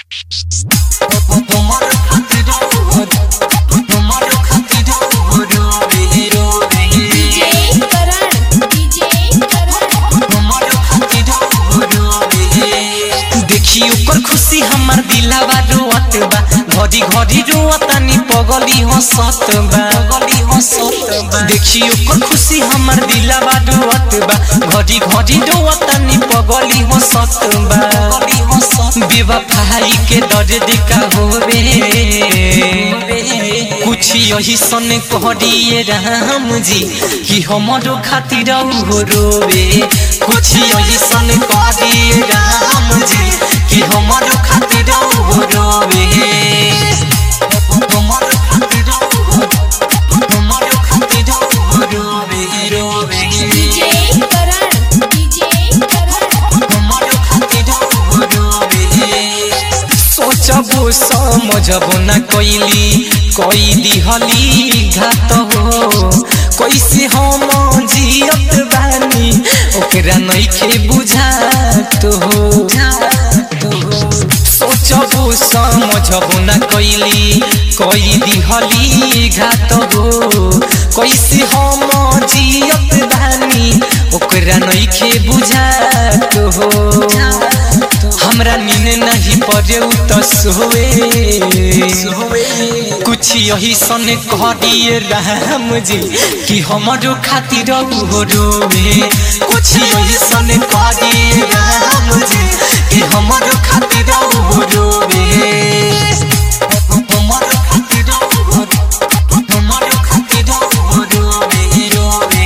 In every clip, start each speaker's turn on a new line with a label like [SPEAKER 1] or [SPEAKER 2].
[SPEAKER 1] देखी ओकर खुशी हमार दिलावा रोवत बा घड़ी घड़ी रोवतानी पगली हंसत बा पगली हंसत बा देखी ओकर खुशी हमार दिलावा रोवत बा घड़ी घड़ी रोवतानी पगली हंसत बा पगली हंसत बेवफाई के दर्द का होवे कुछ यही सन कहरिए राम जी कि हमारो खातिर हो रोवे कुछ यही सन कहरिए राम जी कि हमारो खातिर हो रोवे हमारो खातिर हो हमारो खातिर हो रोवे रोवे हमारो खातिर हो रोवे सोचबो समझबो न कैली कोई दिहली घात हो कैसे हम जियत बानी ओकरा नइखे बुझात हो सोचबो समझबो न कैली कोई दिहली घात हो कैसे हम जियत बानी ओकरा नइखे बुझात हो हमरा नींद नहीं पड़े त सोए कुछ यही सन कह दिए राम जी कि हमारो खातिर हो रोवे कुछ यही सन कह दिए राम जी कि हमारो खातिर हो रोवे हमारो खातिर हो हमारो खातिर हो रोवे रोवे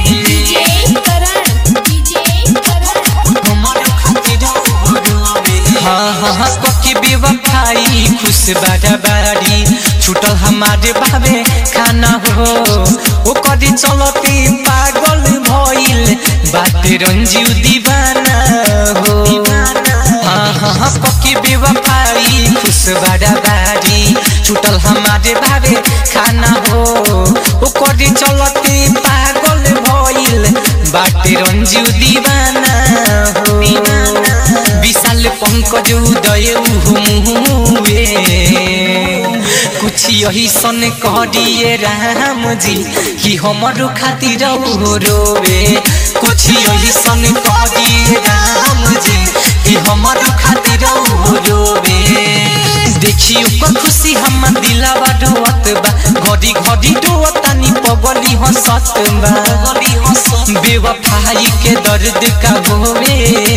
[SPEAKER 1] हमारो खातिर हो रोवे हाँ हाँ हाँ पक्की बेवफाई खुश बाड़ा बाड़ी छूटल हमारे भावे खाना हो ओ कदी चलते पागल भइल बाटे रंजीव दीवाना हो हाँ हाँ हाँ पक्की बेवफाई खुश बाड़ा बाड़ी छूटल हमारे भावे खाना हो ओ कदी चलते पागल भइल बाटे रंजीव दीवाना हो विशाल पंकज उदय मुहुए कुछ यही सन कह दिए राम जी कि हमारो खातिर हो रोवे कुछ यही सन कह दिए राम जी कि हमारो खातिर हो रोवे देखी ओकर खुशी हमर दिलावा डोवत बा घड़ी घड़ी डोवतानी पगली हंसत बा पगली हंसत बेवफाई के दर्द का होवे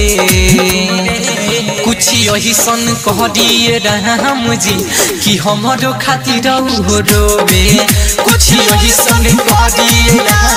[SPEAKER 1] कुछ यही सन कह दिए राम जी कि हमारो खातिर हो रोवे कुछ यही सन कह दिए राम